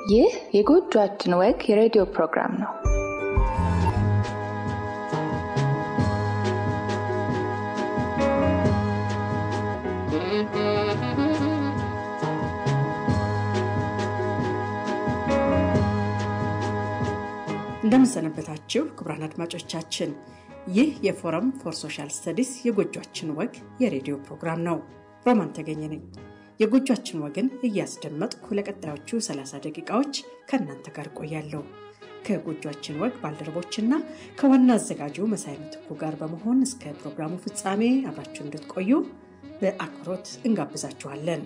ይህ የጎጆአችን ወግ የሬዲዮ ፕሮግራም ነው። እንደምንሰነበታችሁ ክቡራን አድማጮቻችን፣ ይህ የፎረም ፎር ሶሻል ስተዲስ የጎጇችን ወግ የሬዲዮ ፕሮግራም ነው። ሮማን ተገኘ ነኝ። የጎጇችን ወግን እያስደመጥኩ ለቀጣዮቹ 30 ደቂቃዎች ከእናንተ ጋር ቆያለሁ። ከጎጇችን ወግ ባልደረቦችና ከዋና አዘጋጁ መሳይ ምትኩ ጋር በመሆን እስከ ፕሮግራሙ ፍጻሜ አብራችሁ እንድትቆዩ በአክብሮት እንጋብዛችኋለን።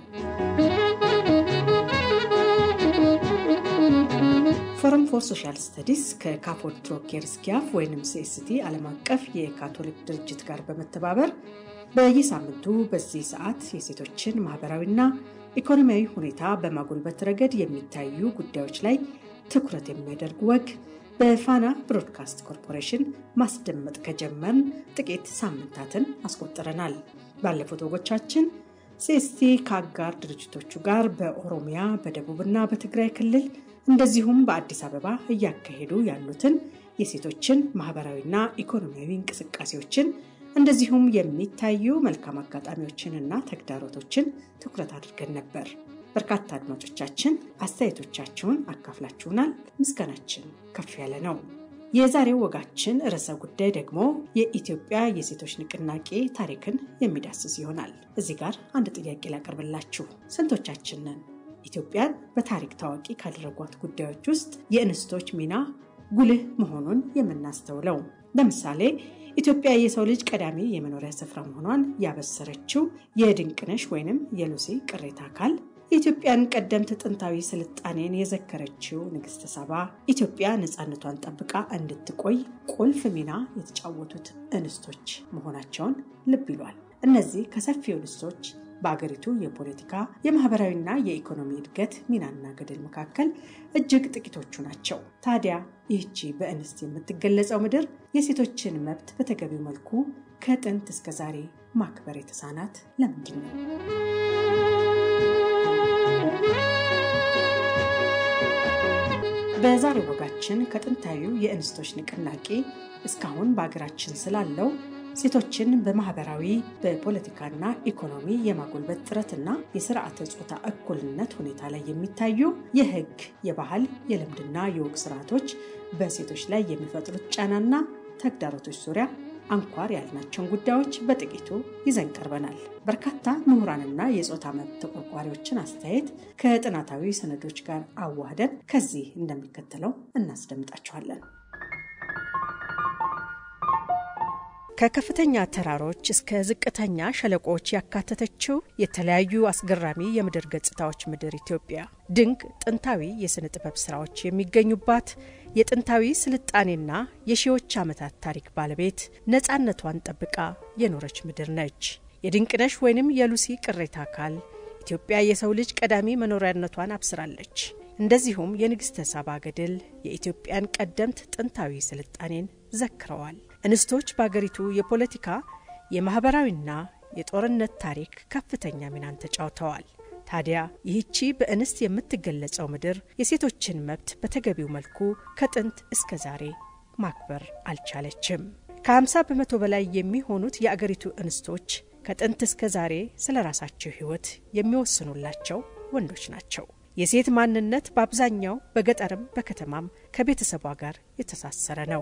ፎረም ፎር ሶሻል ስተዲስ ከካፖድ ትሮኬር ስኪያፍ ወይም ሲኤስቲ ዓለም አቀፍ የካቶሊክ ድርጅት ጋር በመተባበር በየሳምንቱ በዚህ ሰዓት የሴቶችን ማህበራዊና ኢኮኖሚያዊ ሁኔታ በማጎልበት ረገድ የሚታዩ ጉዳዮች ላይ ትኩረት የሚያደርግ ወግ በፋና ብሮድካስት ኮርፖሬሽን ማስደመጥ ከጀመርን ጥቂት ሳምንታትን አስቆጥረናል። ባለፉት ወጎቻችን ሲኤስቲ ከአጋር ድርጅቶቹ ጋር በኦሮሚያ በደቡብና በትግራይ ክልል እንደዚሁም በአዲስ አበባ እያካሄዱ ያሉትን የሴቶችን ማህበራዊና ኢኮኖሚያዊ እንቅስቃሴዎችን እንደዚሁም የሚታዩ መልካም አጋጣሚዎችንና ተግዳሮቶችን ትኩረት አድርገን ነበር። በርካታ አድማጮቻችን አስተያየቶቻችሁን አካፍላችሁናል። ምስጋናችን ከፍ ያለ ነው። የዛሬው ወጋችን ርዕሰ ጉዳይ ደግሞ የኢትዮጵያ የሴቶች ንቅናቄ ታሪክን የሚዳስስ ይሆናል። እዚህ ጋር አንድ ጥያቄ ላቀርብላችሁ። ስንቶቻችንን ኢትዮጵያን በታሪክ ታዋቂ ካደረጓት ጉዳዮች ውስጥ የእንስቶች ሚና ጉልህ መሆኑን የምናስተውለው? ለምሳሌ ኢትዮጵያ የሰው ልጅ ቀዳሚ የመኖሪያ ስፍራ መሆኗን ያበሰረችው የድንቅነሽ ወይንም የሉሲ ቅሬታ አካል የኢትዮጵያን ቀደምት ጥንታዊ ስልጣኔን የዘከረችው ንግሥተ ሳባ ኢትዮጵያ ነፃነቷን ጠብቃ እንድትቆይ ቁልፍ ሚና የተጫወቱት እንስቶች መሆናቸውን ልብ ይሏል። እነዚህ ከሰፊው እንስቶች በአገሪቱ የፖለቲካ የማህበራዊና የኢኮኖሚ እድገት ሚናና ገድል መካከል እጅግ ጥቂቶቹ ናቸው። ታዲያ ይህቺ በእንስት የምትገለጸው ምድር የሴቶችን መብት በተገቢው መልኩ ከጥንት እስከ ዛሬ ማክበር የተሳናት ለምንድን ነው? በዛሬው ወጋችን ከጥንታዊው የእንስቶች ንቅናቄ እስካሁን በአገራችን ስላለው ሴቶችን በማህበራዊ በፖለቲካና ኢኮኖሚ የማጎልበት ጥረትና የስርዓተ ጾታ እኩልነት ሁኔታ ላይ የሚታዩ የህግ፣ የባህል፣ የልምድና የወግ ስርዓቶች በሴቶች ላይ የሚፈጥሩት ጫናና ተግዳሮቶች ዙሪያ አንኳር ያልናቸውን ጉዳዮች በጥቂቱ ይዘን ቀርበናል። በርካታ ምሁራንና የጾታ መብት ተቆርቋሪዎችን አስተያየት ከጥናታዊ ሰነዶች ጋር አዋህደን ከዚህ እንደሚከተለው እናስደምጣችኋለን። ከከፍተኛ ተራሮች እስከ ዝቅተኛ ሸለቆዎች ያካተተችው የተለያዩ አስገራሚ የምድር ገጽታዎች ምድር ኢትዮጵያ ድንቅ ጥንታዊ የሥነ ጥበብ ሥራዎች የሚገኙባት የጥንታዊ ስልጣኔና የሺዎች ዓመታት ታሪክ ባለቤት ነፃነቷን ጠብቃ የኖረች ምድር ነች። የድንቅነሽ ወይንም የሉሲ ቅሬታ አካል ኢትዮጵያ የሰው ልጅ ቀዳሚ መኖሪያነቷን አብስራለች። እንደዚሁም የንግሥተ ሳባ ገድል የኢትዮጵያን ቀደምት ጥንታዊ ስልጣኔን ዘክረዋል። እንስቶች በአገሪቱ የፖለቲካ የማኅበራዊና የጦርነት ታሪክ ከፍተኛ ሚናን ተጫውተዋል። ታዲያ ይህቺ በእንስት የምትገለጸው ምድር የሴቶችን መብት በተገቢው መልኩ ከጥንት እስከ ዛሬ ማክበር አልቻለችም። ከ50 በመቶ በላይ የሚሆኑት የአገሪቱ እንስቶች ከጥንት እስከ ዛሬ ስለ ራሳቸው ሕይወት የሚወስኑላቸው ወንዶች ናቸው። የሴት ማንነት በአብዛኛው በገጠርም በከተማም ከቤተሰቧ ጋር የተሳሰረ ነው።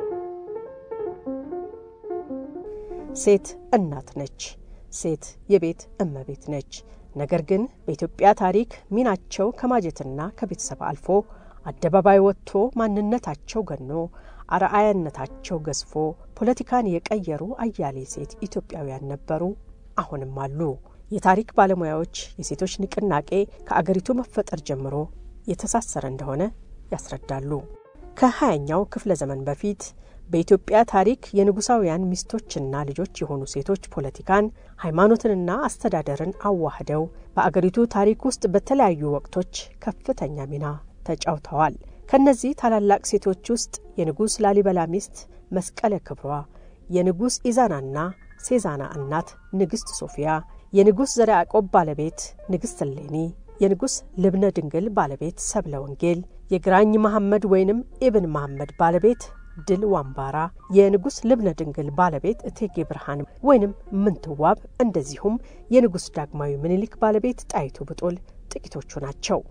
ሴት እናት ነች። ሴት የቤት እመቤት ነች። ነገር ግን በኢትዮጵያ ታሪክ ሚናቸው ከማጀትና ከቤተሰብ አልፎ አደባባይ ወጥቶ ማንነታቸው ገኖ አርአያነታቸው ገዝፎ ፖለቲካን የቀየሩ አያሌ ሴት ኢትዮጵያውያን ነበሩ፣ አሁንም አሉ። የታሪክ ባለሙያዎች የሴቶች ንቅናቄ ከአገሪቱ መፈጠር ጀምሮ የተሳሰረ እንደሆነ ያስረዳሉ። ከሀያኛው ክፍለ ዘመን በፊት በኢትዮጵያ ታሪክ የንጉሳውያን ሚስቶችና ልጆች የሆኑ ሴቶች ፖለቲካን፣ ሃይማኖትንና አስተዳደርን አዋህደው በአገሪቱ ታሪክ ውስጥ በተለያዩ ወቅቶች ከፍተኛ ሚና ተጫውተዋል። ከእነዚህ ታላላቅ ሴቶች ውስጥ የንጉሥ ላሊበላ ሚስት መስቀለ ክብሯ፣ የንጉሥ ኢዛናና ሴዛና እናት ንግሥት ሶፊያ፣ የንጉሥ ዘርዓ ያዕቆብ ባለቤት ንግሥት እሌኒ፣ የንጉሥ ልብነ ድንግል ባለቤት ሰብለ ወንጌል፣ የግራኝ መሐመድ ወይንም ኢብን መሐመድ ባለቤት ድል ዋምባራ፣ የንጉሥ ልብነ ድንግል ባለቤት እቴጌ ብርሃን ወይንም ምንትዋብ፣ እንደዚሁም የንጉሥ ዳግማዊ ምኒልክ ባለቤት ጣይቱ ብጡል ጥቂቶቹ ናቸው።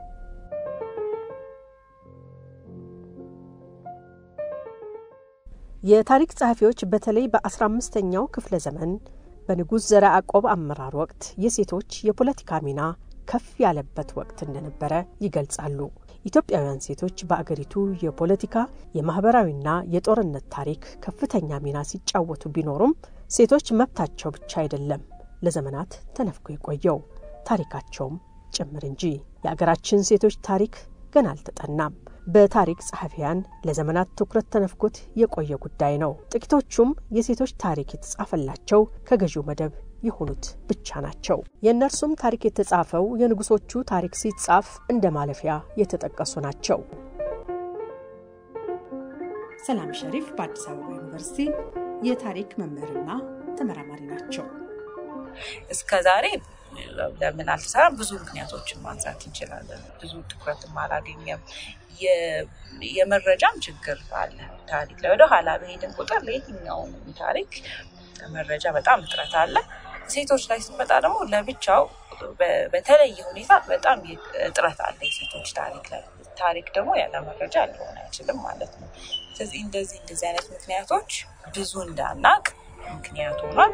የታሪክ ጸሐፊዎች በተለይ በአስራ አምስተኛው ክፍለ ዘመን በንጉሥ ዘረ ያዕቆብ አመራር ወቅት የሴቶች የፖለቲካ ሚና ከፍ ያለበት ወቅት እንደነበረ ይገልጻሉ። ኢትዮጵያውያን ሴቶች በአገሪቱ የፖለቲካ የማህበራዊና የጦርነት ታሪክ ከፍተኛ ሚና ሲጫወቱ ቢኖሩም ሴቶች መብታቸው ብቻ አይደለም ለዘመናት ተነፍጎ የቆየው ታሪካቸውም ጭምር እንጂ። የአገራችን ሴቶች ታሪክ ገና አልተጠናም። በታሪክ ጸሐፊያን ለዘመናት ትኩረት ተነፍጎት የቆየ ጉዳይ ነው። ጥቂቶቹም የሴቶች ታሪክ የተጻፈላቸው ከገዢው መደብ የሆኑት ብቻ ናቸው። የእነርሱም ታሪክ የተጻፈው የንጉሶቹ ታሪክ ሲጻፍ እንደ ማለፊያ የተጠቀሱ ናቸው። ሰላም ሸሪፍ በአዲስ አበባ ዩኒቨርሲቲ የታሪክ መምህርና ተመራማሪ ናቸው። እስከ ዛሬ ለምን አልተሰራም? ብዙ ምክንያቶችን ማንሳት እንችላለን። ብዙ ትኩረትም አላገኘም። የመረጃም ችግር አለ። ታሪክ ላይ ወደ ኋላ በሄድን ቁጥር ለየትኛውም ታሪክ መረጃ በጣም እጥረት አለ። ሴቶች ላይ ስንመጣ ደግሞ ለብቻው በተለየ ሁኔታ በጣም እጥረት አለ የሴቶች ታሪክ ላይ። ታሪክ ደግሞ ያለ መረጃ ሊሆን አይችልም ማለት ነው። ስለዚህ እንደዚህ እንደዚህ አይነት ምክንያቶች ብዙ እንዳናቅ ምክንያት ሆኗል።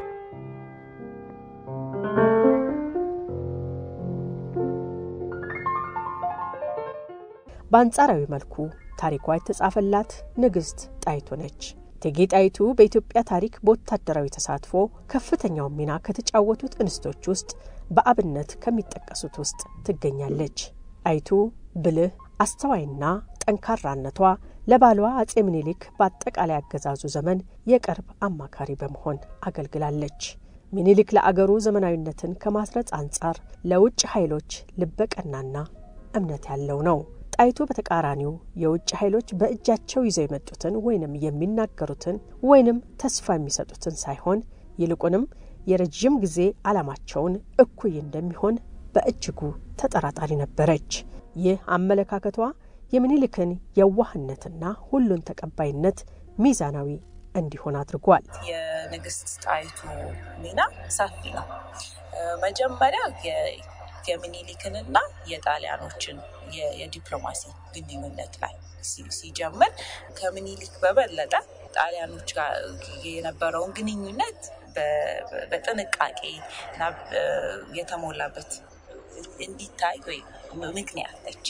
በአንጻራዊ መልኩ ታሪኳ የተጻፈላት ንግሥት ጣይቱ ነች። እቴጌ ጣይቱ በኢትዮጵያ ታሪክ በወታደራዊ ተሳትፎ ከፍተኛውን ሚና ከተጫወቱት እንስቶች ውስጥ በአብነት ከሚጠቀሱት ውስጥ ትገኛለች። ጣይቱ ብልህ፣ አስተዋይና ጠንካራነቷ ለባሏ አጼ ምኒልክ በአጠቃላይ አገዛዙ ዘመን የቅርብ አማካሪ በመሆን አገልግላለች። ምኒልክ ለአገሩ ዘመናዊነትን ከማስረጽ አንጻር ለውጭ ኃይሎች ልበቀናና እምነት ያለው ነው። ጣይቱ በተቃራኒው የውጭ ኃይሎች በእጃቸው ይዘው የመጡትን ወይንም የሚናገሩትን ወይንም ተስፋ የሚሰጡትን ሳይሆን ይልቁንም የረዥም ጊዜ ዓላማቸውን እኩይ እንደሚሆን በእጅጉ ተጠራጣሪ ነበረች። ይህ አመለካከቷ የምኒልክን የዋህነትና ሁሉን ተቀባይነት ሚዛናዊ እንዲሆን አድርጓል። የንግስት ጣይቱ ሚና ሰፊ ነው። መጀመሪያ የሚኒሊክንና የጣሊያኖችን የዲፕሎማሲ ግንኙነት ላይ ሲጀምር ከምኒሊክ በበለጠ ጣሊያኖች ጋር የነበረውን ግንኙነት በጥንቃቄ እና የተሞላበት እንዲታይ ወይ ምክንያት ነች።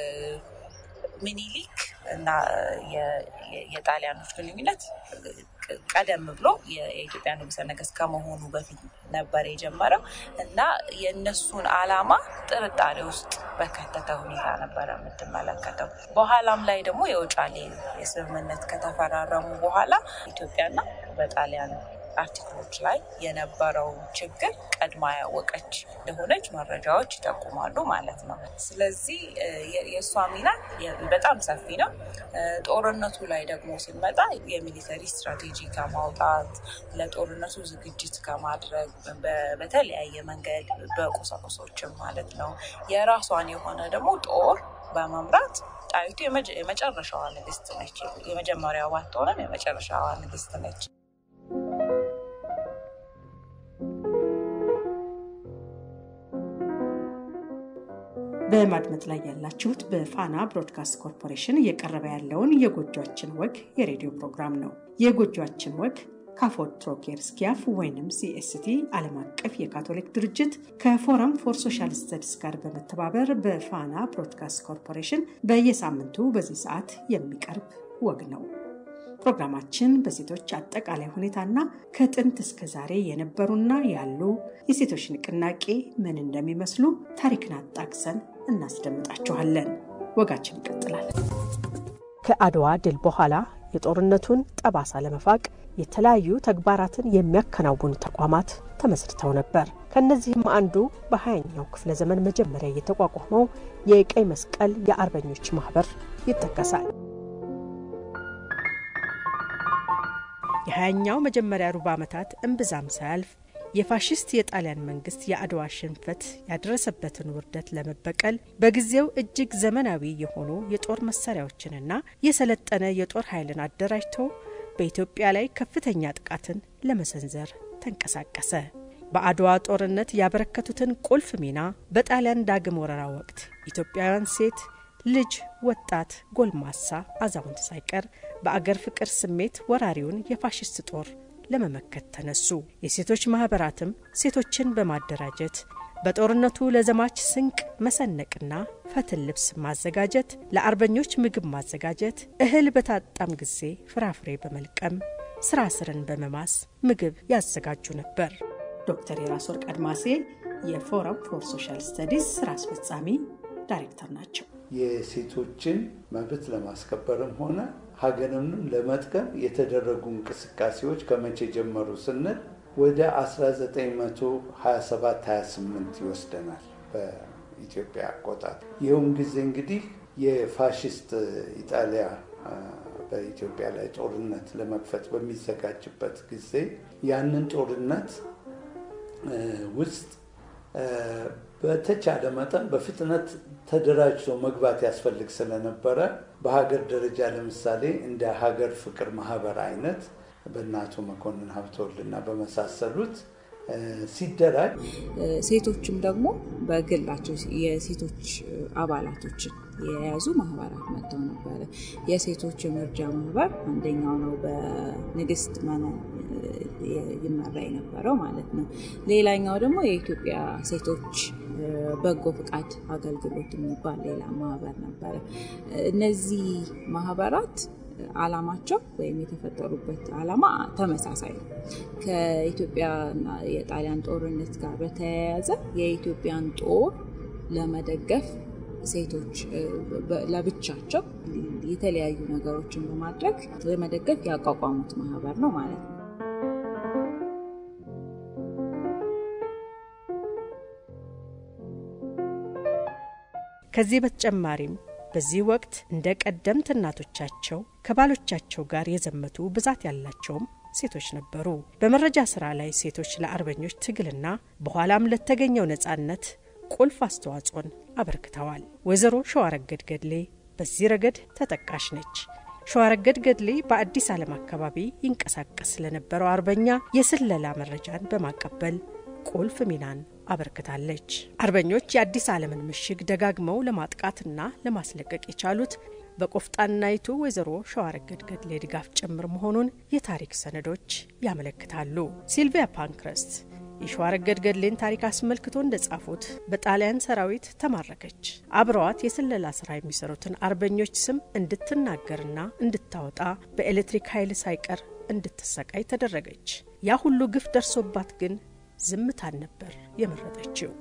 ምኒሊክ እና የጣሊያኖች ግንኙነት ቀደም ብሎ የኢትዮጵያ ንጉሠ ነገሥት ከመሆኑ በፊት ነበር የጀመረው እና የእነሱን ዓላማ ጥርጣሬ ውስጥ በከተተ ሁኔታ ነበረ የምትመለከተው። በኋላም ላይ ደግሞ የውጫሌ የስምምነት ከተፈራረሙ በኋላ ኢትዮጵያና በጣሊያን አርቲክሎች ላይ የነበረው ችግር ቀድማ ያወቀች እንደሆነች መረጃዎች ይጠቁማሉ ማለት ነው። ስለዚህ የእሷ ሚና በጣም ሰፊ ነው። ጦርነቱ ላይ ደግሞ ስንመጣ የሚሊተሪ ስትራቴጂ ከማውጣት ለጦርነቱ ዝግጅት ከማድረግ በተለያየ መንገድ በቁሳቁሶችም ማለት ነው የራሷን የሆነ ደግሞ ጦር በመምራት ጣይቱ የመጨረሻዋ ንግስት ነች። የመጀመሪያዋ ባትሆንም የመጨረሻዋ ንግስት ነች። በማድመጥ ላይ ያላችሁት በፋና ብሮድካስት ኮርፖሬሽን እየቀረበ ያለውን የጎጇችን ወግ የሬዲዮ ፕሮግራም ነው። የጎጇችን ወግ ካፎድ ትሮኬር ስኪያፍ ወይንም ሲኤስቲ ዓለም አቀፍ የካቶሊክ ድርጅት ከፎረም ፎር ሶሻል ስተዲስ ጋር በመተባበር በፋና ብሮድካስት ኮርፖሬሽን በየሳምንቱ በዚህ ሰዓት የሚቀርብ ወግ ነው። ፕሮግራማችን በሴቶች አጠቃላይ ሁኔታና ከጥንት እስከ ዛሬ የነበሩና ያሉ የሴቶች ንቅናቄ ምን እንደሚመስሉ ታሪክን አጣቅሰን እናስደምጣችኋለን። ወጋችን ይቀጥላል። ከአድዋ ድል በኋላ የጦርነቱን ጠባሳ ለመፋቅ የተለያዩ ተግባራትን የሚያከናውኑ ተቋማት ተመስርተው ነበር። ከእነዚህም አንዱ በሀያኛው ክፍለ ዘመን መጀመሪያ የተቋቋመው የቀይ መስቀል የአርበኞች ማህበር ይጠቀሳል። የሀያኛው መጀመሪያ ሩብ ዓመታት እምብዛም ሳያልፍ የፋሽስት የጣሊያን መንግስት የአድዋ ሽንፈት ያደረሰበትን ውርደት ለመበቀል በጊዜው እጅግ ዘመናዊ የሆኑ የጦር መሳሪያዎችንና የሰለጠነ የጦር ኃይልን አደራጅቶ በኢትዮጵያ ላይ ከፍተኛ ጥቃትን ለመሰንዘር ተንቀሳቀሰ። በአድዋ ጦርነት ያበረከቱትን ቁልፍ ሚና በጣሊያን ዳግም ወረራ ወቅት ኢትዮጵያውያን ሴት፣ ልጅ፣ ወጣት፣ ጎልማሳ፣ አዛውንት ሳይቀር በአገር ፍቅር ስሜት ወራሪውን የፋሽስት ጦር ለመመከት ተነሱ። የሴቶች ማህበራትም ሴቶችን በማደራጀት በጦርነቱ ለዘማች ስንቅ መሰነቅና ፈትል ልብስ ማዘጋጀት፣ ለአርበኞች ምግብ ማዘጋጀት፣ እህል በታጣም ጊዜ ፍራፍሬ በመልቀም ስራ ስርን በመማስ ምግብ ያዘጋጁ ነበር። ዶክተር የራስ ወርቅ አድማሴ የፎረም ፎር ሶሻል ስተዲስ ስራ አስፈጻሚ ዳይሬክተር ናቸው። የሴቶችን መብት ለማስከበርም ሆነ ሀገርንም ለመጥቀም የተደረጉ እንቅስቃሴዎች ከመቼ ጀመሩ ስንል ወደ 1927-28 ይወስደናል በኢትዮጵያ አቆጣጠር። ይኸውም ጊዜ እንግዲህ የፋሽስት ኢጣሊያ በኢትዮጵያ ላይ ጦርነት ለመክፈት በሚዘጋጅበት ጊዜ ያንን ጦርነት ውስጥ በተቻለ መጠን በፍጥነት ተደራጅቶ መግባት ያስፈልግ ስለነበረ በሀገር ደረጃ ለምሳሌ እንደ ሀገር ፍቅር ማህበር አይነት በእናቶ መኮንን ሀብተወልድና በመሳሰሉት ሲደራጅ ሴቶችም ደግሞ በግላቸው የሴቶች አባላቶችን የያዙ ማህበራት መጥተው ነበረ። የሴቶች የመርጃ ማህበር አንደኛው ነው፣ በንግስት መነን ይመራ የነበረው ማለት ነው። ሌላኛው ደግሞ የኢትዮጵያ ሴቶች በጎ ፍቃድ አገልግሎት የሚባል ሌላ ማህበር ነበረ። እነዚህ ማህበራት አላማቸው ወይም የተፈጠሩበት አላማ ተመሳሳይ ነው። ከኢትዮጵያና የጣሊያን ጦርነት ጋር በተያያዘ የኢትዮጵያን ጦር ለመደገፍ ሴቶች ለብቻቸው የተለያዩ ነገሮችን በማድረግ ለመደገፍ ያቋቋሙት ማህበር ነው ማለት ነው። ከዚህ በተጨማሪም በዚህ ወቅት እንደ ቀደምት እናቶቻቸው ከባሎቻቸው ጋር የዘመቱ ብዛት ያላቸውም ሴቶች ነበሩ። በመረጃ ስራ ላይ ሴቶች ለአርበኞች ትግልና በኋላም ለተገኘው ነጻነት ቁልፍ አስተዋጽኦን አበርክተዋል። ወይዘሮ ሸዋረገድ ገድሌ በዚህ ረገድ ተጠቃሽ ነች። ሸዋረገድ ገድሌ በአዲስ ዓለም አካባቢ ይንቀሳቀስ ስለነበረው አርበኛ የስለላ መረጃን በማቀበል ቁልፍ ሚናን አበርክታለች። አርበኞች የአዲስ ዓለምን ምሽግ ደጋግመው ለማጥቃትና ለማስለቀቅ የቻሉት በቆፍጣናይቱ ወይዘሮ ሸዋረገድ ገድሌ ድጋፍ ጭምር መሆኑን የታሪክ ሰነዶች ያመለክታሉ። ሲልቪያ ፓንክረስት የሸዋረገድ ገድሌን ታሪክ አስመልክቶ እንደጻፉት በጣሊያን ሰራዊት ተማረከች። አብረዋት የስለላ ስራ የሚሰሩትን አርበኞች ስም እንድትናገርና እንድታወጣ በኤሌክትሪክ ኃይል ሳይቀር እንድትሰቃይ ተደረገች። ያ ሁሉ ግፍ ደርሶባት ግን ዝምታን ነበር የመረጠችው።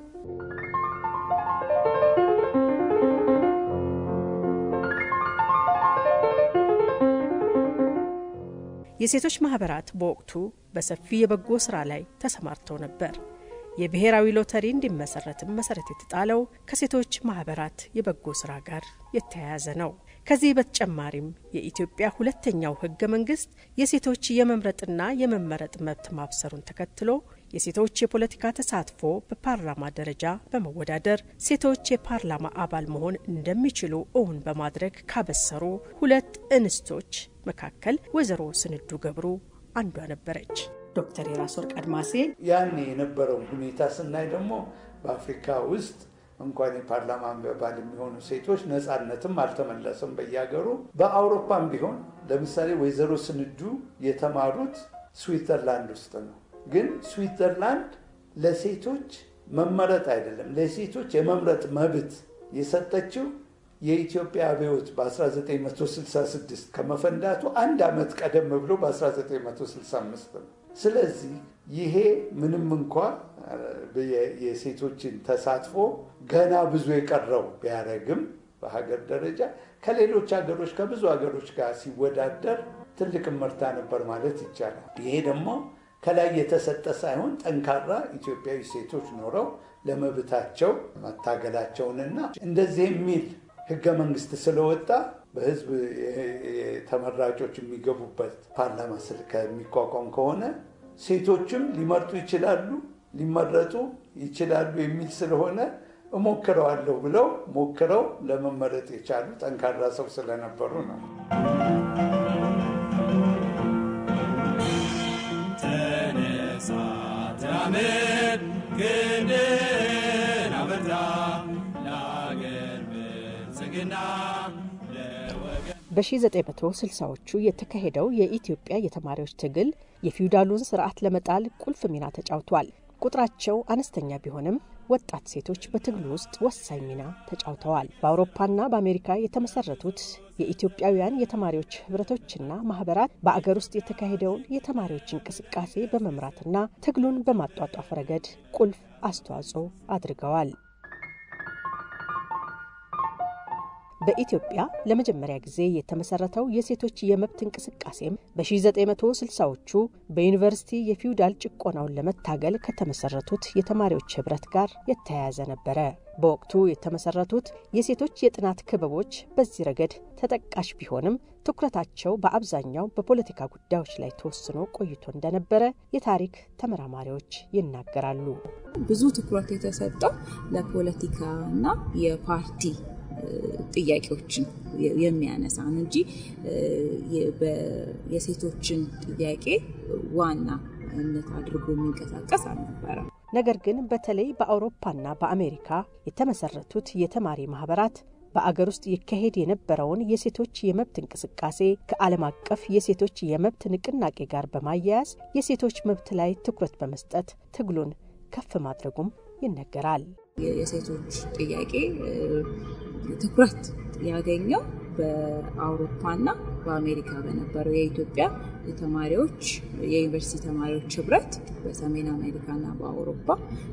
የሴቶች ማህበራት በወቅቱ በሰፊ የበጎ ስራ ላይ ተሰማርተው ነበር። የብሔራዊ ሎተሪ እንዲመሰረትም መሰረት የተጣለው ከሴቶች ማህበራት የበጎ ስራ ጋር የተያያዘ ነው። ከዚህ በተጨማሪም የኢትዮጵያ ሁለተኛው ህገ መንግስት የሴቶች የመምረጥና የመመረጥ መብት ማብሰሩን ተከትሎ የሴቶች የፖለቲካ ተሳትፎ በፓርላማ ደረጃ በመወዳደር ሴቶች የፓርላማ አባል መሆን እንደሚችሉ እውን በማድረግ ካበሰሩ ሁለት እንስቶች መካከል ወይዘሮ ስንዱ ገብሩ አንዷ ነበረች። ዶክተር የራስ ወርቅ አድማሴ ያኔ የነበረውን ሁኔታ ስናይ ደግሞ በአፍሪካ ውስጥ እንኳን የፓርላማ አባል የሚሆኑ ሴቶች ነፃነትም አልተመለሰም በየሀገሩ። በአውሮፓም ቢሆን ለምሳሌ ወይዘሮ ስንዱ የተማሩት ስዊትዘርላንድ ውስጥ ነው። ግን ስዊትዘርላንድ ለሴቶች መመረጥ አይደለም ለሴቶች የመምረጥ መብት የሰጠችው የኢትዮጵያ አብዮት በ1966 ከመፈንዳቱ አንድ ዓመት ቀደም ብሎ በ1965 ነው። ስለዚህ ይሄ ምንም እንኳ የሴቶችን ተሳትፎ ገና ብዙ የቀረው ቢያደርግም በሀገር ደረጃ ከሌሎች ሀገሮች ከብዙ ሀገሮች ጋር ሲወዳደር ትልቅ ምርታ ነበር ማለት ይቻላል። ይሄ ደግሞ ከላይ የተሰጠ ሳይሆን ጠንካራ ኢትዮጵያዊ ሴቶች ኖረው ለመብታቸው መታገላቸውንና እንደዚህ የሚል ህገ መንግስት ስለወጣ በህዝብ ተመራጮች የሚገቡበት ፓርላማ ስል ከሚቋቋም ከሆነ ሴቶችም ሊመርጡ ይችላሉ፣ ሊመረጡ ይችላሉ የሚል ስለሆነ እሞክረዋለሁ ብለው ሞክረው ለመመረጥ የቻሉ ጠንካራ ሰው ስለነበሩ ነው። ተነሳ ተራመድ ክንድን አበርታ ለአገር ብልጽግና በ1960ዎቹ የተካሄደው የኢትዮጵያ የተማሪዎች ትግል የፊውዳሉን ስርዓት ለመጣል ቁልፍ ሚና ተጫውቷል። ቁጥራቸው አነስተኛ ቢሆንም ወጣት ሴቶች በትግሉ ውስጥ ወሳኝ ሚና ተጫውተዋል። በአውሮፓና በአሜሪካ የተመሰረቱት የኢትዮጵያውያን የተማሪዎች ህብረቶችና ማህበራት በአገር ውስጥ የተካሄደውን የተማሪዎች እንቅስቃሴ በመምራትና ትግሉን በማጧጧፍ ረገድ ቁልፍ አስተዋጽኦ አድርገዋል። በኢትዮጵያ ለመጀመሪያ ጊዜ የተመሰረተው የሴቶች የመብት እንቅስቃሴም በ1960ዎቹ በዩኒቨርሲቲ የፊውዳል ጭቆናውን ለመታገል ከተመሰረቱት የተማሪዎች ህብረት ጋር የተያያዘ ነበረ። በወቅቱ የተመሰረቱት የሴቶች የጥናት ክበቦች በዚህ ረገድ ተጠቃሽ ቢሆንም ትኩረታቸው በአብዛኛው በፖለቲካ ጉዳዮች ላይ ተወስኖ ቆይቶ እንደነበረ የታሪክ ተመራማሪዎች ይናገራሉ። ብዙ ትኩረት የተሰጠው ለፖለቲካ እና የፓርቲ ጥያቄዎችን የሚያነሳ ነው እንጂ የሴቶችን ጥያቄ ዋናነት አድርጎ የሚንቀሳቀስ አልነበረም። ነገር ግን በተለይ በአውሮፓና በአሜሪካ የተመሰረቱት የተማሪ ማህበራት በአገር ውስጥ ይካሄድ የነበረውን የሴቶች የመብት እንቅስቃሴ ከዓለም አቀፍ የሴቶች የመብት ንቅናቄ ጋር በማያያዝ የሴቶች መብት ላይ ትኩረት በመስጠት ትግሉን ከፍ ማድረጉም ይነገራል። የሴቶች ጥያቄ ትኩረት ያገኘው በአውሮፓና በአሜሪካ በነበረው የኢትዮጵያ የተማሪዎች የዩኒቨርሲቲ ተማሪዎች ህብረት በሰሜን አሜሪካና በአውሮፓ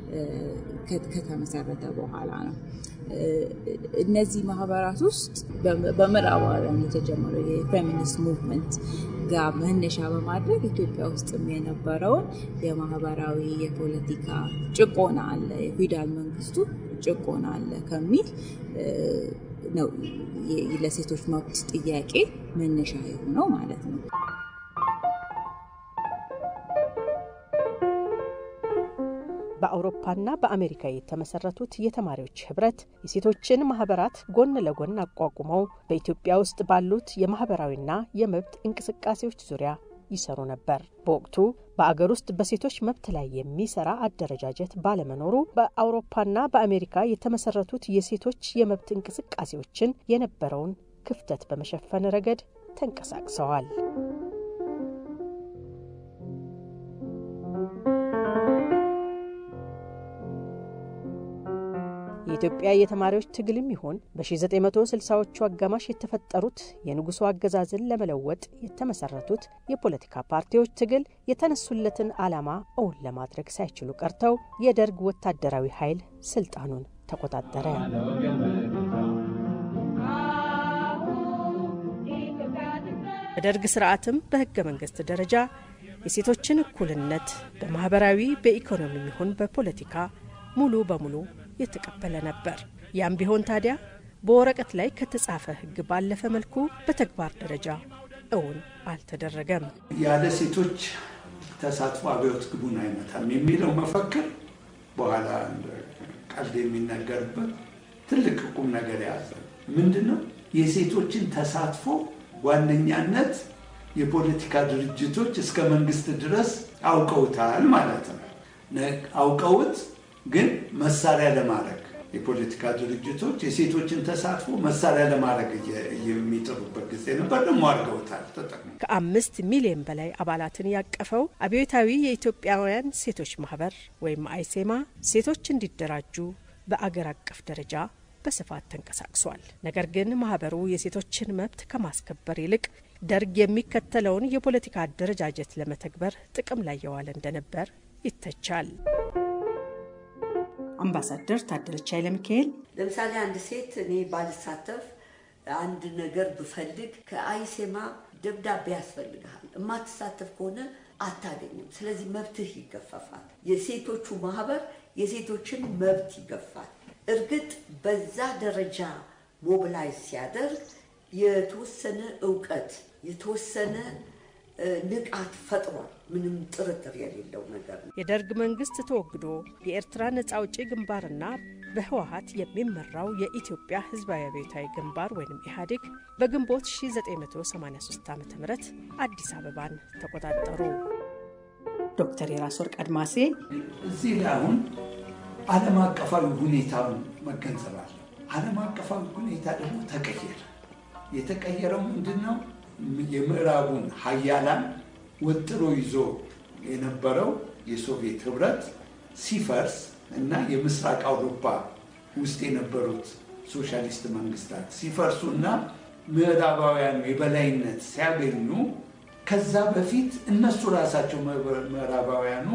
ከተመሰረተ በኋላ ነው። እነዚህ ማህበራት ውስጥ በምዕራባውያን የተጀመረው የፌሚኒስት ሙቭመንት ጋር መነሻ በማድረግ ኢትዮጵያ ውስጥም የነበረውን የማህበራዊ የፖለቲካ ጭቆና አለ፣ የፊውዳል መንግስቱ ጭቆና አለ ከሚል ነው ለሴቶች መብት ጥያቄ መነሻ የሆነው ማለት ነው። በአውሮፓና በአሜሪካ የተመሰረቱት የተማሪዎች ህብረት የሴቶችን ማህበራት ጎን ለጎን አቋቁመው በኢትዮጵያ ውስጥ ባሉት የማህበራዊና የመብት እንቅስቃሴዎች ዙሪያ ይሰሩ ነበር። በወቅቱ በአገር ውስጥ በሴቶች መብት ላይ የሚሰራ አደረጃጀት ባለመኖሩ በአውሮፓና በአሜሪካ የተመሰረቱት የሴቶች የመብት እንቅስቃሴዎችን የነበረውን ክፍተት በመሸፈን ረገድ ተንቀሳቅሰዋል። የኢትዮጵያ የተማሪዎች ትግልም ይሆን በ1960ዎቹ አጋማሽ የተፈጠሩት የንጉሱ አገዛዝን ለመለወጥ የተመሰረቱት የፖለቲካ ፓርቲዎች ትግል የተነሱለትን ዓላማ እውን ለማድረግ ሳይችሉ ቀርተው የደርግ ወታደራዊ ኃይል ስልጣኑን ተቆጣጠረ። በደርግ ስርዓትም በህገ መንግስት ደረጃ የሴቶችን እኩልነት በማህበራዊ በኢኮኖሚ ይሁን በፖለቲካ ሙሉ በሙሉ የተቀበለ ነበር። ያም ቢሆን ታዲያ በወረቀት ላይ ከተጻፈ ህግ ባለፈ መልኩ በተግባር ደረጃ እውን አልተደረገም። ያለ ሴቶች ተሳትፎ አብዮት ግቡን አይመታም የሚለው መፈክር በኋላ ቀልድ የሚነገርበት ትልቅ ቁም ነገር የያዘ ምንድን ነው? የሴቶችን ተሳትፎ ዋነኛነት የፖለቲካ ድርጅቶች እስከ መንግስት ድረስ አውቀውታል ማለት ነው። አውቀውት ግን መሳሪያ ለማድረግ የፖለቲካ ድርጅቶች የሴቶችን ተሳትፎ መሳሪያ ለማድረግ የሚጥሩበት ጊዜ ነበር። ደግሞ አድርገውታል፣ ተጠቅሞ ከአምስት ሚሊዮን በላይ አባላትን ያቀፈው አብዮታዊ የኢትዮጵያውያን ሴቶች ማህበር ወይም አይሴማ ሴቶች እንዲደራጁ በአገር አቀፍ ደረጃ በስፋት ተንቀሳቅሷል። ነገር ግን ማህበሩ የሴቶችን መብት ከማስከበር ይልቅ ደርግ የሚከተለውን የፖለቲካ አደረጃጀት ለመተግበር ጥቅም ላይ የዋለ እንደነበር ይተቻል። አምባሳደር ታደለች ኃይለ ሚካኤል ለምሳሌ አንድ ሴት እኔ ባልሳተፍ አንድ ነገር ብፈልግ ከአይሴማ ደብዳቤ ያስፈልግሃል። የማትሳተፍ ከሆነ አታገኝም። ስለዚህ መብትህ ይገፈፋል። የሴቶቹ ማህበር የሴቶችን መብት ይገፋል። እርግጥ በዛ ደረጃ ሞቢላይዝ ሲያደርግ የተወሰነ እውቀት የተወሰነ ንቃት ፈጥሯል። ምንም ጥርጥር የሌለው ነገር ነው። የደርግ መንግስት ተወግዶ የኤርትራ ነጻ አውጪ ግንባርና በህወሀት የሚመራው የኢትዮጵያ ህዝባዊ አብዮታዊ ግንባር ወይም ኢህአዴግ በግንቦት 1983 ዓ ም አዲስ አበባን ተቆጣጠሩ። ዶክተር የራስ ወርቅ አድማሴ እዚህ ላይ አሁን ዓለም አቀፋዊ ሁኔታውን መገንዘብ አለ። ዓለም አቀፋዊ ሁኔታ ደግሞ ተቀየረ። የተቀየረው ምንድን ነው? የምዕራቡን ሀያላን ወጥሮ ይዞ የነበረው የሶቪየት ህብረት ሲፈርስ እና የምስራቅ አውሮፓ ውስጥ የነበሩት ሶሻሊስት መንግስታት ሲፈርሱ እና ምዕራባውያኑ የበላይነት ሲያገኙ ከዛ በፊት እነሱ ራሳቸው ምዕራባውያኑ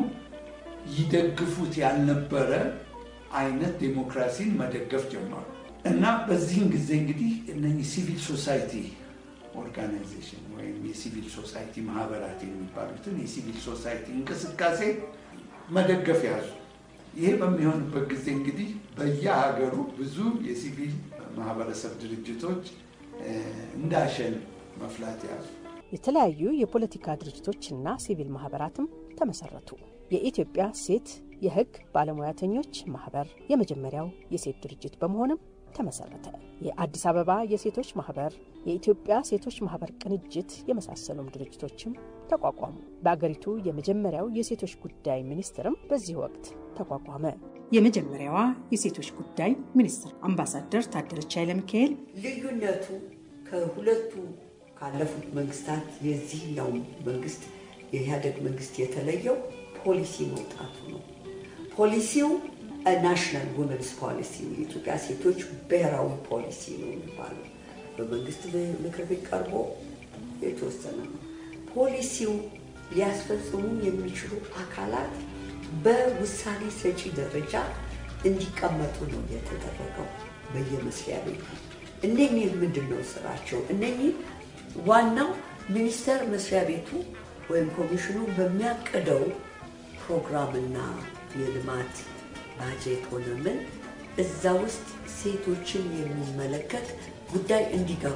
ይደግፉት ያልነበረ አይነት ዴሞክራሲን መደገፍ ጀመሩ እና በዚህን ጊዜ እንግዲህ እነኚህ ሲቪል ሶሳይቲ ኦርጋናይዜሽን ወይም የሲቪል ሶሳይቲ ማህበራት የሚባሉትን የሲቪል ሶሳይቲ እንቅስቃሴ መደገፍ ያዙ። ይሄ በሚሆንበት ጊዜ እንግዲህ በየሀገሩ ብዙ የሲቪል ማህበረሰብ ድርጅቶች እንዳሸን መፍላት ያዙ። የተለያዩ የፖለቲካ ድርጅቶችና ሲቪል ማህበራትም ተመሰረቱ። የኢትዮጵያ ሴት የህግ ባለሙያተኞች ማህበር የመጀመሪያው የሴት ድርጅት በመሆንም ተመሰረተ። የአዲስ አበባ የሴቶች ማህበር፣ የኢትዮጵያ ሴቶች ማህበር ቅንጅት የመሳሰሉም ድርጅቶችም ተቋቋሙ። በአገሪቱ የመጀመሪያው የሴቶች ጉዳይ ሚኒስትርም በዚህ ወቅት ተቋቋመ። የመጀመሪያዋ የሴቶች ጉዳይ ሚኒስትር አምባሳደር ታደለች ኃይለ ሚካኤል ልዩነቱ ከሁለቱ ካለፉት መንግስታት የዚህኛው መንግስት የኢህአደግ መንግስት የተለየው ፖሊሲ መውጣቱ ነው። ፖሊሲው ናሽናል ውመንስ ፖሊሲ የኢትዮጵያ ሴቶች ብሔራዊ ፖሊሲ ነው የሚባለው በመንግስት ምክር ቤት ቀርቦ የተወሰነ ነው። ፖሊሲው ሊያስፈጽሙ የሚችሉ አካላት በውሳኔ ሰጪ ደረጃ እንዲቀመጡ ነው የተደረገው በየመስሪያ ቤቱ። እነኚህ ምንድን ነው ስራቸው? እነኚህ ዋናው ሚኒስቴር መስሪያ ቤቱ ወይም ኮሚሽኑ በሚያቅደው ፕሮግራምና የልማት ባጀት ሆነ ምን እዛ ውስጥ ሴቶችን የሚመለከት ጉዳይ እንዲገባ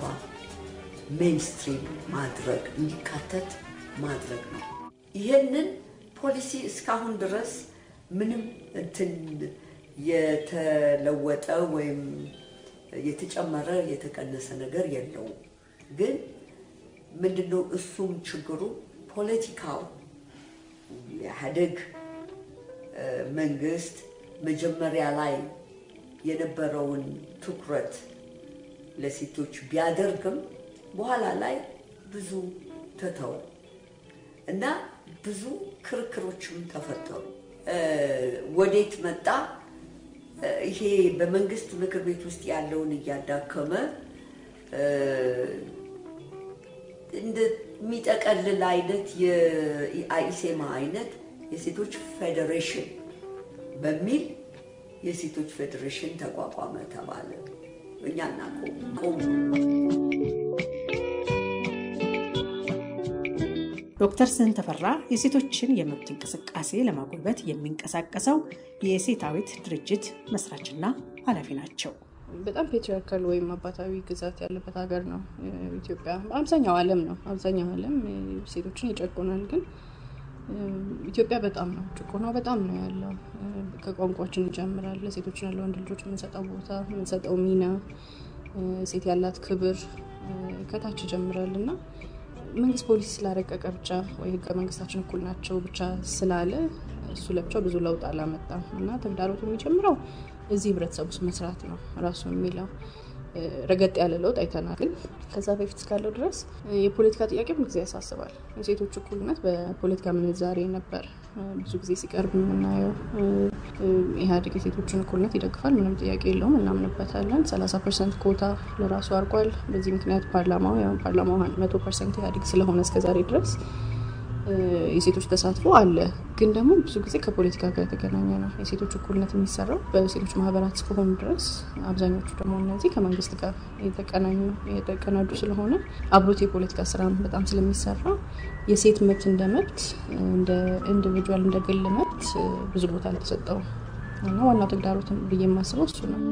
ሜንስትሪም ማድረግ እንዲካተት ማድረግ ነው። ይህንን ፖሊሲ እስካሁን ድረስ ምንም እንትን የተለወጠ ወይም የተጨመረ የተቀነሰ ነገር የለውም። ግን ምንድነው እሱም ችግሩ ፖለቲካው የኢህአዴግ መንግስት መጀመሪያ ላይ የነበረውን ትኩረት ለሴቶች ቢያደርግም በኋላ ላይ ብዙ ተተው እና ብዙ ክርክሮችም ተፈጠሩ። ወዴት መጣ? ይሄ በመንግስት ምክር ቤት ውስጥ ያለውን እያዳከመ እንደሚጠቀልል አይነት የአኢሴማ አይነት የሴቶች ፌዴሬሽን በሚል የሴቶች ፌዴሬሽን ተቋቋመ ተባለ። እኛ እናቆሙ። ዶክተር ስህን ተፈራ የሴቶችን የመብት እንቅስቃሴ ለማጎልበት የሚንቀሳቀሰው የሴታዊት ድርጅት መስራችና ኃላፊ ናቸው። በጣም ፔትሪያርካል ወይም አባታዊ ግዛት ያለበት ሀገር ነው ኢትዮጵያ። አብዛኛው ዓለም ነው አብዛኛው ዓለም ሴቶችን ይጨቁናል። ግን ኢትዮጵያ በጣም ነው ጭቆናው በጣም ነው ያለው። ከቋንቋችን ይጀምራል። ለሴቶችና ለወንድ ልጆች የምንሰጠው ቦታ የምንሰጠው ሚና፣ ሴት ያላት ክብር ከታች ይጀምራል እና መንግስት ፖሊሲ ስላረቀቀ ብቻ ወይ ህገ መንግስታችን እኩል ናቸው ብቻ ስላለ እሱ ለብቻው ብዙ ለውጥ አላመጣም እና ተግዳሮቱ የሚጀምረው እዚህ ህብረተሰብ ውስጥ መስራት ነው ራሱ የሚለው ረገጥ ያለ ለውጥ አይተናል። ግን ከዛ በፊት እስካለው ድረስ የፖለቲካ ጥያቄ ብዙ ጊዜ ያሳስባል። የሴቶች እኩልነት በፖለቲካ ምንዛሬ ነበር ብዙ ጊዜ ሲቀርብ የምናየው። ኢህአዴግ የሴቶችን እኩልነት ይደግፋል፣ ምንም ጥያቄ የለውም፣ እናምንበታለን። 30 ፐርሰንት ኮታ ለራሱ አድርጓል። በዚህ ምክንያት ፓርላማው ያው ፓርላማው መቶ ፐርሰንት ኢህአዴግ ስለሆነ እስከዛሬ ድረስ የሴቶች ተሳትፎ አለ። ግን ደግሞ ብዙ ጊዜ ከፖለቲካ ጋር የተገናኘ ነው። የሴቶች እኩልነት የሚሰራው በሴቶች ማህበራት እስከሆኑ ድረስ አብዛኞቹ ደግሞ እነዚህ ከመንግስት ጋር የተቀናኙ የተቀናጁ ስለሆነ አብሮት የፖለቲካ ስራ በጣም ስለሚሰራ የሴት መብት እንደ መብት እንደ ኢንዲቪጁዋል እንደ ግል መብት ብዙ ቦታ አልተሰጠውም እና ዋናው ተግዳሮት ብዬ የማስበው እሱ ነው።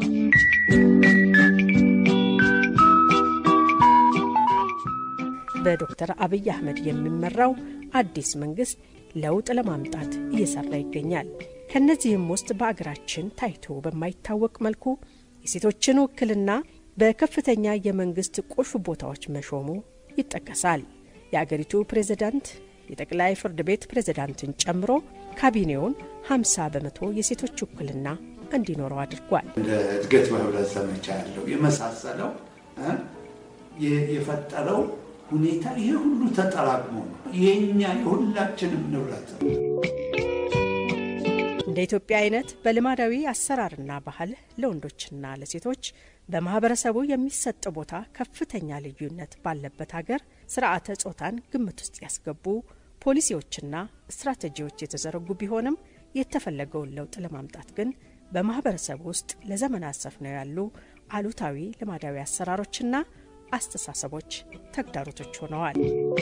በዶክተር አብይ አህመድ የሚመራው አዲስ መንግስት ለውጥ ለማምጣት እየሰራ ይገኛል። ከእነዚህም ውስጥ በአገራችን ታይቶ በማይታወቅ መልኩ የሴቶችን ውክልና በከፍተኛ የመንግስት ቁልፍ ቦታዎች መሾሙ ይጠቀሳል። የአገሪቱ ፕሬዝዳንት የጠቅላይ ፍርድ ቤት ፕሬዝዳንትን ጨምሮ ካቢኔውን 50 በመቶ የሴቶች ውክልና እንዲኖረው አድርጓል። እንደ እድገት በህብረት ዘመቻ ያለው የመሳሰለው የፈጠረው ሁኔታ ይሄ ሁሉ ተጠራቅሞ ነው የኛ የሁላችንም ንብረት ነው። እንደ ኢትዮጵያ አይነት በልማዳዊ አሰራርና ባህል ለወንዶችና ለሴቶች በማህበረሰቡ የሚሰጥ ቦታ ከፍተኛ ልዩነት ባለበት ሀገር ስርዓተ ጾታን ግምት ውስጥ ያስገቡ ፖሊሲዎችና ስትራቴጂዎች የተዘረጉ ቢሆንም የተፈለገውን ለውጥ ለማምጣት ግን በማህበረሰቡ ውስጥ ለዘመናት ሰፍነው ያሉ አሉታዊ ልማዳዊ አሰራሮችና አስተሳሰቦች ተግዳሮቶች ሆነዋል።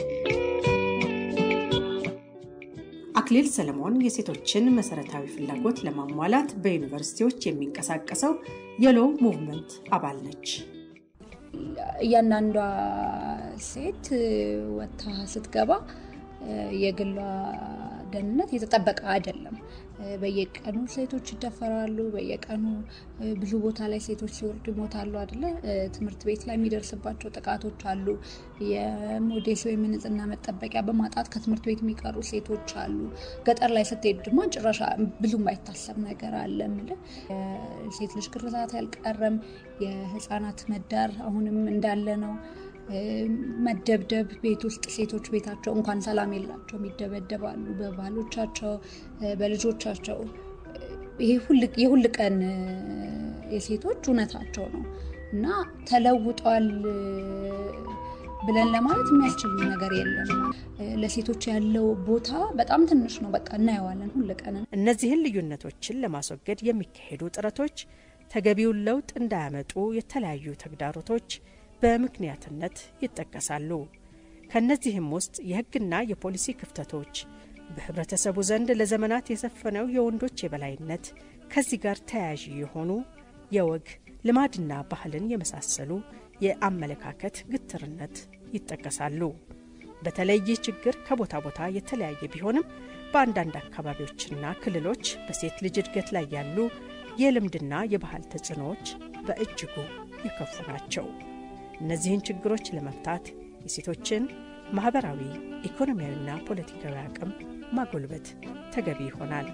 አክሊል ሰለሞን የሴቶችን መሰረታዊ ፍላጎት ለማሟላት በዩኒቨርሲቲዎች የሚንቀሳቀሰው የሎው ሙቭመንት አባል ነች። እያንዳንዷ ሴት ወጥታ ስትገባ የግሏ ደህንነት የተጠበቀ አይደለም። በየቀኑ ሴቶች ይደፈራሉ። በየቀኑ ብዙ ቦታ ላይ ሴቶች ሲወርዱ ይሞታሉ አይደለ? ትምህርት ቤት ላይ የሚደርስባቸው ጥቃቶች አሉ። የሞዴስ ወይም የንጽህና መጠበቂያ በማጣት ከትምህርት ቤት የሚቀሩ ሴቶች አሉ። ገጠር ላይ ስትሄድ ደግሞ ጭራሽ ብዙ የማይታሰብ ነገር አለ። የምልህ ሴት ልጅ ግርዛት ያልቀረም፣ የህፃናት መዳር አሁንም እንዳለ ነው። መደብደብ ቤት ውስጥ ሴቶች ቤታቸው እንኳን ሰላም የላቸውም፣ ይደበደባሉ በባሎቻቸው በልጆቻቸው። ይሄ የሁል ቀን የሴቶች እውነታቸው ነው እና ተለውጧል ብለን ለማለት የሚያስችል ነገር የለም። ለሴቶች ያለው ቦታ በጣም ትንሽ ነው። በቃ እናየዋለን ሁል ቀን። እነዚህን ልዩነቶችን ለማስወገድ የሚካሄዱ ጥረቶች ተገቢውን ለውጥ እንዳያመጡ የተለያዩ ተግዳሮቶች በምክንያትነት ይጠቀሳሉ። ከእነዚህም ውስጥ የሕግና የፖሊሲ ክፍተቶች፣ በህብረተሰቡ ዘንድ ለዘመናት የሰፈነው የወንዶች የበላይነት፣ ከዚህ ጋር ተያያዥ የሆኑ የወግ ልማድና ባህልን የመሳሰሉ የአመለካከት ግትርነት ይጠቀሳሉ። በተለይ ይህ ችግር ከቦታ ቦታ የተለያየ ቢሆንም በአንዳንድ አካባቢዎችና ክልሎች በሴት ልጅ እድገት ላይ ያሉ የልምድና የባህል ተጽዕኖዎች በእጅጉ የከፉ ናቸው። እነዚህን ችግሮች ለመፍታት የሴቶችን ማህበራዊ፣ ኢኮኖሚያዊና ፖለቲካዊ አቅም ማጎልበት ተገቢ ይሆናል።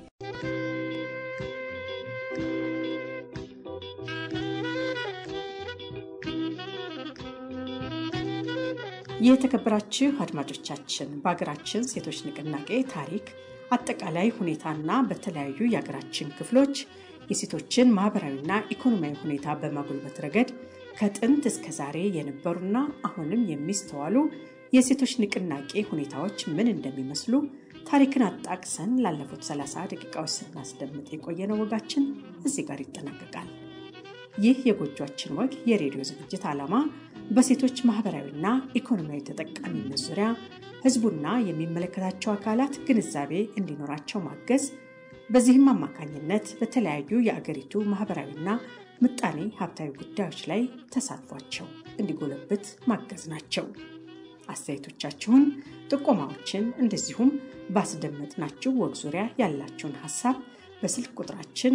የተከበራችሁ አድማጮቻችን በሀገራችን ሴቶች ንቅናቄ ታሪክ አጠቃላይ ሁኔታና በተለያዩ የሀገራችን ክፍሎች የሴቶችን ማህበራዊና ኢኮኖሚያዊ ሁኔታ በማጎልበት ረገድ ከጥንት እስከ ዛሬ የነበሩና አሁንም የሚስተዋሉ የሴቶች ንቅናቄ ሁኔታዎች ምን እንደሚመስሉ ታሪክን አጣቅሰን ላለፉት 30 ደቂቃዎች ስናስደምጥ የቆየነው ወጋችን እዚህ ጋር ይጠናቀቃል። ይህ የጎጇችን ወግ የሬዲዮ ዝግጅት ዓላማ በሴቶች ማህበራዊና ኢኮኖሚያዊ ተጠቃሚነት ዙሪያ ህዝቡና የሚመለከታቸው አካላት ግንዛቤ እንዲኖራቸው ማገዝ፣ በዚህም አማካኝነት በተለያዩ የአገሪቱ ማህበራዊና ምጣኔ ሀብታዊ ጉዳዮች ላይ ተሳትፏቸው እንዲጎለብት ማገዝ ናቸው። አስተያየቶቻችሁን፣ ጥቆማዎችን እንደዚሁም ባስደመጥናችሁ ወግ ዙሪያ ያላችሁን ሀሳብ በስልክ ቁጥራችን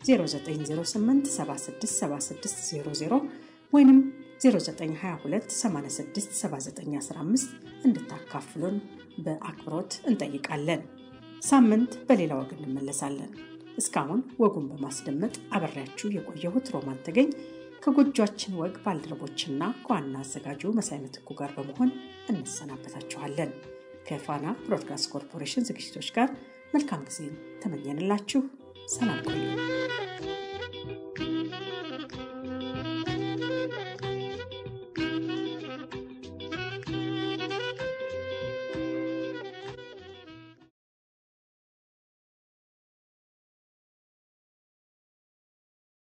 0908767600 ወይም 0922867915 እንድታካፍሉን በአክብሮት እንጠይቃለን። ሳምንት በሌላ ወግ እንመለሳለን። እስካሁን ወጉን በማስደመጥ አበሬያችሁ የቆየሁት ሮማን ተገኝ ከጎጇችን ወግ ባልደረቦችና ከዋና አዘጋጁ መሳይ ምትኩ ጋር በመሆን እንሰናበታችኋለን። ከፋና ብሮድካስት ኮርፖሬሽን ዝግጅቶች ጋር መልካም ጊዜን ተመኘንላችሁ። ሰላም ቆዩ።